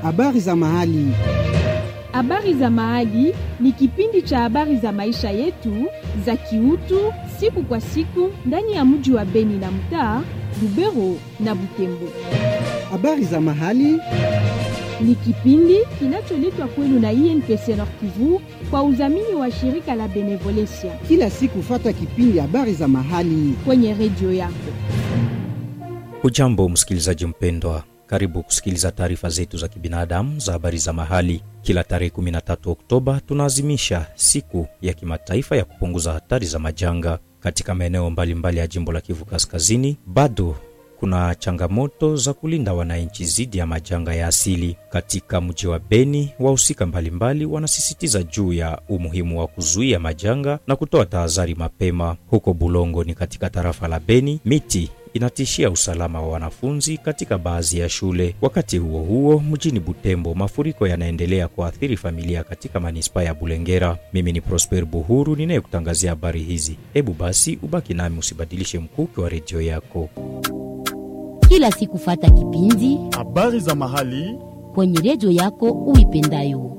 Habari za mahali. Habari za mahali ni kipindi cha habari za maisha yetu za kiutu siku kwa siku ndani ya mji wa Beni na mtaa Lubero na Butembo. Habari za mahali Ni kipindi kinacholetwa kwenu na INPC Nord Kivu kwa udhamini wa shirika la Benevolencia kila siku, fata kipindi habari za mahali. kwenye redio yako. Hujambo msikilizaji mpendwa, karibu kusikiliza taarifa zetu za kibinadamu za habari za mahali. Kila tarehe 13 Oktoba tunaazimisha siku ya kimataifa ya kupunguza hatari za majanga katika maeneo mbalimbali ya jimbo la Kivu Kaskazini. Bado kuna changamoto za kulinda wananchi dhidi ya majanga ya asili. Katika mji wa Beni, wahusika mbalimbali wanasisitiza juu ya umuhimu wa kuzuia majanga na kutoa tahadhari mapema. Huko Bulongo ni katika tarafa la Beni, miti inatishia usalama wa wanafunzi katika baadhi ya shule. Wakati huo huo, mjini Butembo, mafuriko yanaendelea kuathiri familia katika manispaa ya Bulengera. Mimi ni Prosper Buhuru ninayekutangazia habari hizi. Hebu basi ubaki nami, usibadilishe mkuki wa redio yako. kila siku fata kipindi Habari za mahali. kwenye redio yako uipendayo.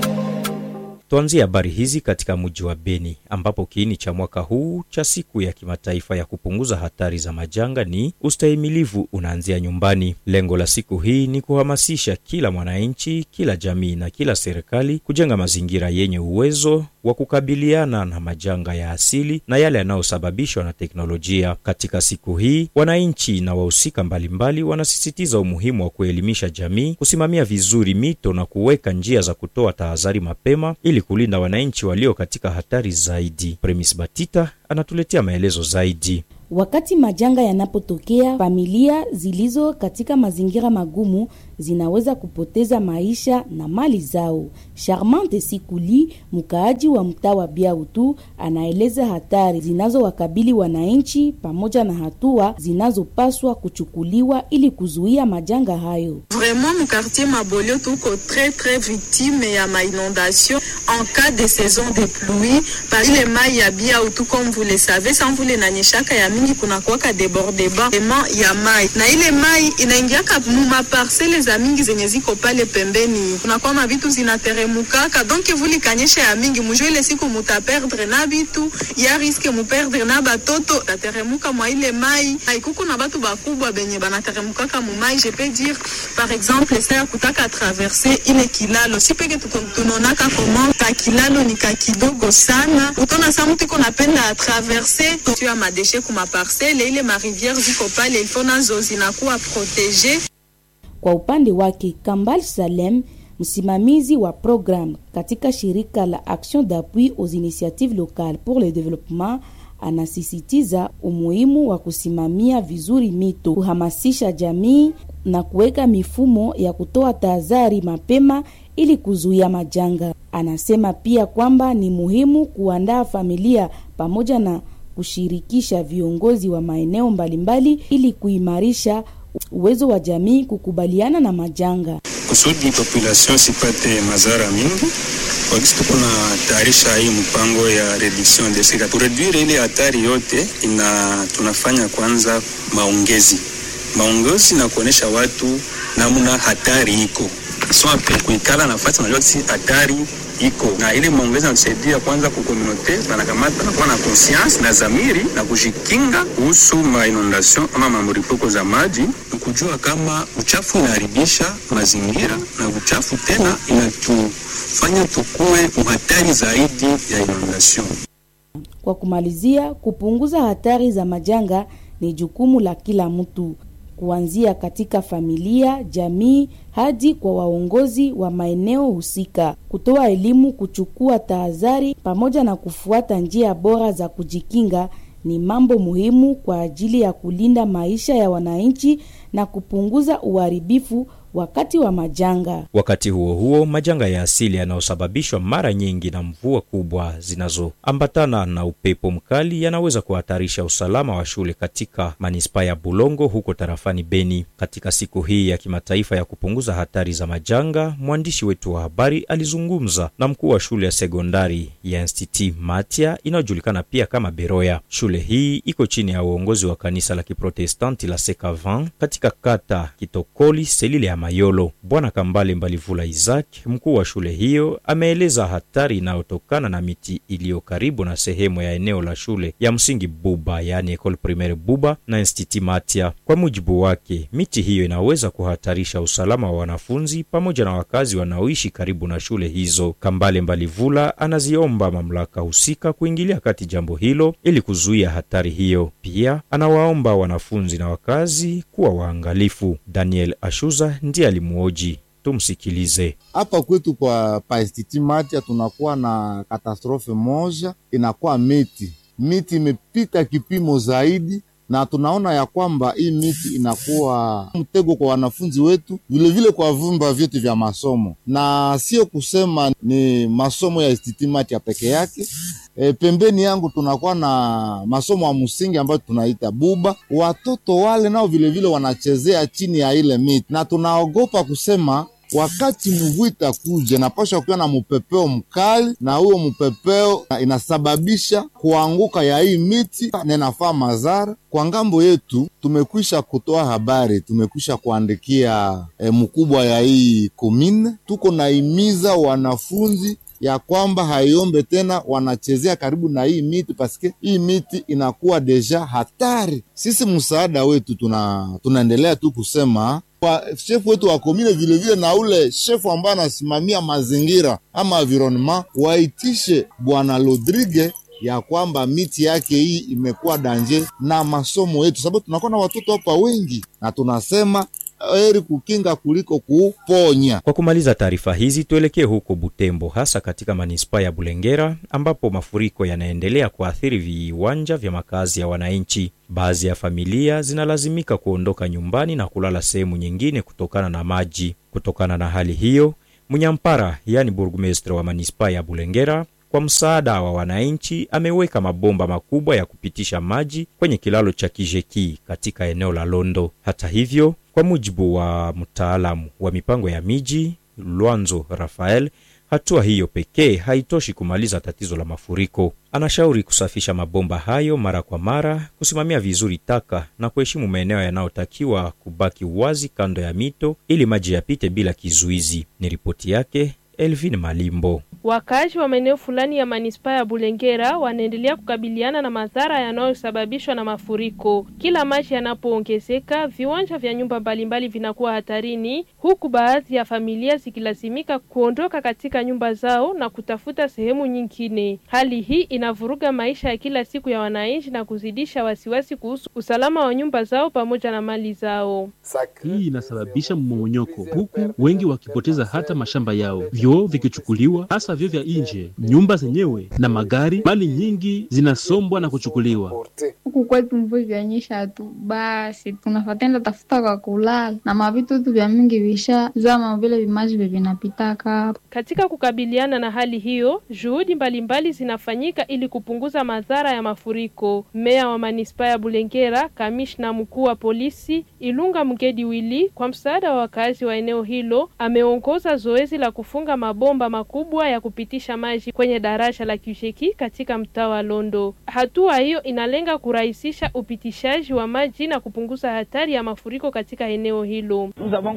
Tuanzie habari hizi katika mji wa Beni ambapo kiini cha mwaka huu cha siku ya kimataifa ya kupunguza hatari za majanga ni ustahimilivu unaanzia nyumbani. Lengo la siku hii ni kuhamasisha kila mwananchi, kila jamii na kila serikali kujenga mazingira yenye uwezo wa kukabiliana na majanga ya asili na yale yanayosababishwa na teknolojia. Katika siku hii, wananchi na wahusika mbalimbali wanasisitiza umuhimu wa kuelimisha jamii, kusimamia vizuri mito na kuweka njia za kutoa tahadhari mapema ili kulinda wananchi walio katika hatari zaidi. Premis Batita anatuletea maelezo zaidi. Wakati majanga yanapotokea, familia zilizo katika mazingira magumu zinaweza kupoteza maisha na mali zao. Charmante Sikuli, mkaaji wa mtaa wa Biautu, anaeleza hatari zinazowakabili wananchi pamoja na hatua zinazopaswa kuchukuliwa ili kuzuia majanga hayo. Vraiment mu quartier Mabolio tuko très très victime ya ma inondation en cas de saison de pluie par ile mai ya Biautu comme vous le savez sans vule inanyeshaka ya mingi kuna kuwaka debordement ya mai na ile mai inaingiaka mu maparcele za mingi zenye ziko pale pembeni kunakuwa mavitu zinateremukaka donc vuli kanyesha ya mingi mujo ile siku mutaperdre na vitu ya riske muperdre na batoto tateremuka mwa ile mai haikuku na batu bakubwa benye banateremukaka mu mai je peux dire par exemple sa ya kutaka traverse ile kilalo si peke tuko- tunaonaka koma ka kilalo ni ka kidogo sana utona sa mtu iko napenda atraverse tu ya madeshe kuma parcele ile mariviere ziko pale ilfo nazo zinakuwa protege Kwa upande wake, Kambal Salem, msimamizi wa programu katika shirika la Action d'appui aux initiatives locales pour le développement, anasisitiza umuhimu wa kusimamia vizuri mito, kuhamasisha jamii na kuweka mifumo ya kutoa tahadhari mapema ili kuzuia majanga. Anasema pia kwamba ni muhimu kuandaa familia pamoja na kushirikisha viongozi wa maeneo mbalimbali ili kuimarisha uwezo wa jamii kukubaliana na majanga. kusudi population sipate madhara mingi wakisi tuko na tayarisha hii mpango ya reduction de sida kureduire ile hatari yote ina tunafanya kwanza maongezi maongezi na kuonesha watu namna hatari iko swape kuikala nafasi najua si hatari iko na ile maongezi natusaidia kwanza kukomunote banakamata nakuwa na conscience na zamiri na kujikinga kuhusu mainondation ama mamuripuko za maji ni kujua kama uchafu unaharibisha mazingira na uchafu tena inatufanya tukue uhatari zaidi ya inondation Kwa kumalizia, kupunguza hatari za majanga ni jukumu la kila mtu, kuanzia katika familia, jamii hadi kwa waongozi wa maeneo husika. Kutoa elimu, kuchukua tahadhari pamoja na kufuata njia bora za kujikinga ni mambo muhimu kwa ajili ya kulinda maisha ya wananchi na kupunguza uharibifu wakati wa majanga. Wakati huo huo, majanga ya asili yanayosababishwa mara nyingi na mvua kubwa zinazoambatana na upepo mkali yanaweza kuhatarisha usalama wa shule katika manispaa ya Bulongo huko tarafani Beni. Katika siku hii ya kimataifa ya kupunguza hatari za majanga, mwandishi wetu wa habari alizungumza na mkuu wa shule ya sekondari ya Institut Matia inayojulikana pia kama Beroya. Shule hii iko chini ya uongozi wa kanisa la Kiprotestanti la Sekavan katika kata Kitokoli, selile ya Mayolo. Bwana Kambale Mbalivula Isaac, mkuu wa shule hiyo, ameeleza hatari inayotokana na miti iliyo karibu na sehemu ya eneo la shule ya msingi Buba, yaani Ecole Primaire Buba na Institut Matia. Kwa mujibu wake, miti hiyo inaweza kuhatarisha usalama wa wanafunzi pamoja na wakazi wanaoishi karibu na shule hizo. Kambale Mbalivula anaziomba mamlaka husika kuingilia kati jambo hilo ili kuzuia hatari hiyo. Pia anawaomba wanafunzi na wakazi kuwa waangalifu. Daniel Ashuza ndiye alimuoji. Tumsikilize. Hapa kwetu kwa paestiti Matia tunakuwa na katastrofe moja, inakuwa miti miti imepita kipimo zaidi, na tunaona ya kwamba hii miti inakuwa mtego kwa wanafunzi wetu, vilevile vile kwa vyumba vyetu vya masomo, na sio kusema ni masomo ya Institut Matia peke yake. E, pembeni yangu tunakuwa na masomo ya msingi ambayo tunaita Buba. Watoto wale nao vilevile wanachezea chini ya ile miti, na tunaogopa kusema wakati mvua itakuja napasha kuwa na mpepeo mkali, na huyo mpepeo inasababisha kuanguka ya hii miti na inafaa madhara kwa ngambo yetu. Tumekwisha kutoa habari, tumekwisha kuandikia e, mkubwa ya hii komine, tuko naimiza wanafunzi ya kwamba haiombe tena wanachezea karibu na hii miti paske hii miti inakuwa deja hatari. Sisi msaada wetu tuna tunaendelea tu kusema kwa shefu wetu wa komine vilevile na ule shefu ambaye anasimamia mazingira ama environnement waitishe bwana Rodrigue ya kwamba miti yake hii imekuwa danje na masomo yetu, sababu tunakuwa na watoto hapa wengi, na tunasema heri kukinga kuliko kuponya. Kwa kumaliza taarifa hizi, tuelekee huko Butembo, hasa katika manispaa ya Bulengera ambapo mafuriko yanaendelea kuathiri viwanja vya makazi ya wananchi. Baadhi ya familia zinalazimika kuondoka nyumbani na kulala sehemu nyingine kutokana na maji. Kutokana na hali hiyo, Munyampara, yaani burgmestre wa manispaa ya Bulengera, kwa msaada wa wananchi ameweka mabomba makubwa ya kupitisha maji kwenye kilalo cha Kijeki katika eneo la Londo. Hata hivyo, kwa mujibu wa mtaalamu wa mipango ya miji Lwanzo Rafael, hatua hiyo pekee haitoshi kumaliza tatizo la mafuriko. Anashauri kusafisha mabomba hayo mara kwa mara, kusimamia vizuri taka na kuheshimu maeneo yanayotakiwa kubaki wazi kando ya mito ili maji yapite bila kizuizi. Ni ripoti yake Elvin Malimbo. Wakaaji wa maeneo fulani ya manispaa ya Bulengera wanaendelea kukabiliana na madhara yanayosababishwa na mafuriko. Kila maji yanapoongezeka, viwanja vya nyumba mbalimbali vinakuwa hatarini, huku baadhi ya familia zikilazimika kuondoka katika nyumba zao na kutafuta sehemu nyingine. Hali hii inavuruga maisha ya kila siku ya wananchi na kuzidisha wasiwasi kuhusu usalama wa nyumba zao pamoja na mali zao. Hii inasababisha mmomonyoko, huku wengi wakipoteza hata mashamba yao, vyoo vikichukuliwa hasa vyo vya nje, nyumba zenyewe na magari. Mali nyingi zinasombwa na kuchukuliwa. Huku kwetu mvua ikionyesha tu basi tunafatenda tafuta kwa kulala na mavitu tu vya mingi visha zama vile vimaji vye vinapitaka. Katika kukabiliana na hali hiyo, juhudi mbalimbali zinafanyika ili kupunguza madhara ya mafuriko. Meya wa manispaa ya Bulengera, kamishna mkuu wa polisi Ilunga Mgedi Wili, kwa msaada wa wakazi wa eneo hilo, ameongoza zoezi la kufunga mabomba makubwa ya kupitisha maji kwenye daraja la Kisheki katika mtaa wa Londo. Hatua hiyo inalenga kurahisisha upitishaji wa maji na kupunguza hatari ya mafuriko katika eneo hilo.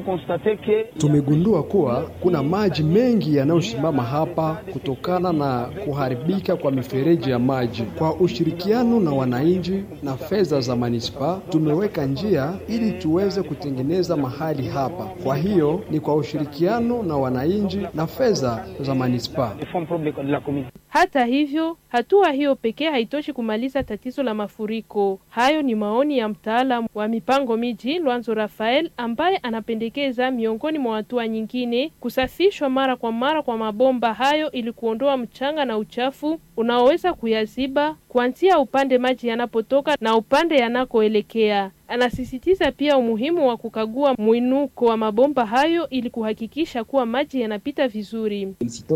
Tumegundua kuwa kuna maji mengi yanayosimama hapa kutokana na kuharibika kwa mifereji ya maji. Kwa ushirikiano na wananchi na fedha za manispaa, tumeweka njia ili tuweze kutengeneza mahali hapa. Kwa hiyo ni kwa ushirikiano na wananchi na fedha za manispaa. Hata hivyo, hatua hiyo pekee haitoshi kumaliza tatizo la mafuriko. Hayo ni maoni ya mtaalamu wa mipango miji Lwanzo Rafael, ambaye anapendekeza miongoni mwa hatua nyingine kusafishwa mara kwa mara kwa mabomba hayo ili kuondoa mchanga na uchafu unaoweza kuyaziba kuanzia upande maji yanapotoka na upande yanakoelekea. Anasisitiza pia umuhimu wa kukagua mwinuko wa mabomba hayo ili kuhakikisha kuwa maji yanapita vizuri.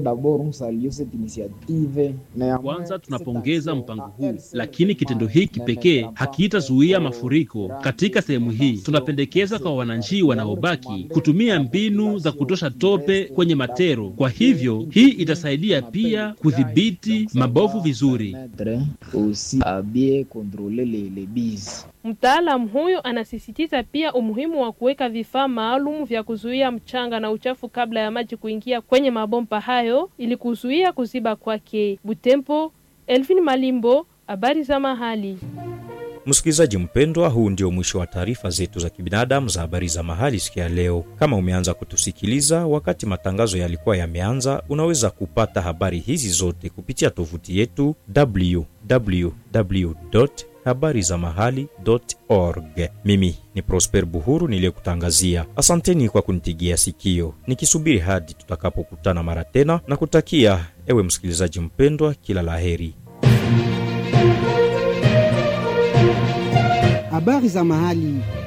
Kwanza tunapongeza mpango huu, lakini kitendo hiki pekee hakitazuia mafuriko katika sehemu hii. Tunapendekeza kwa wananchi wanaobaki kutumia mbinu za kutosha tope kwenye matero. Kwa hivyo hii itasaidia pia kudhibiti mabovu vizuri. Mtaalamu huyu huyo anasisitiza pia umuhimu wa kuweka vifaa maalum vya kuzuia mchanga na uchafu kabla ya maji kuingia kwenye mabomba hayo ili kuzuia kuziba kwake. Butembo, Elvin Malimbo, habari za mahali. Msikilizaji mpendwa, huu ndio mwisho wa taarifa zetu za kibinadamu za habari za mahali siku ya leo. Kama umeanza kutusikiliza wakati matangazo yalikuwa yameanza, unaweza kupata habari hizi zote kupitia tovuti yetu www habari za mahali org. Mimi ni Prosper Buhuru niliyekutangazia. Asanteni kwa kunitigia sikio, nikisubiri hadi tutakapokutana mara tena, na kutakia ewe msikilizaji mpendwa kila laheri. Habari za mahali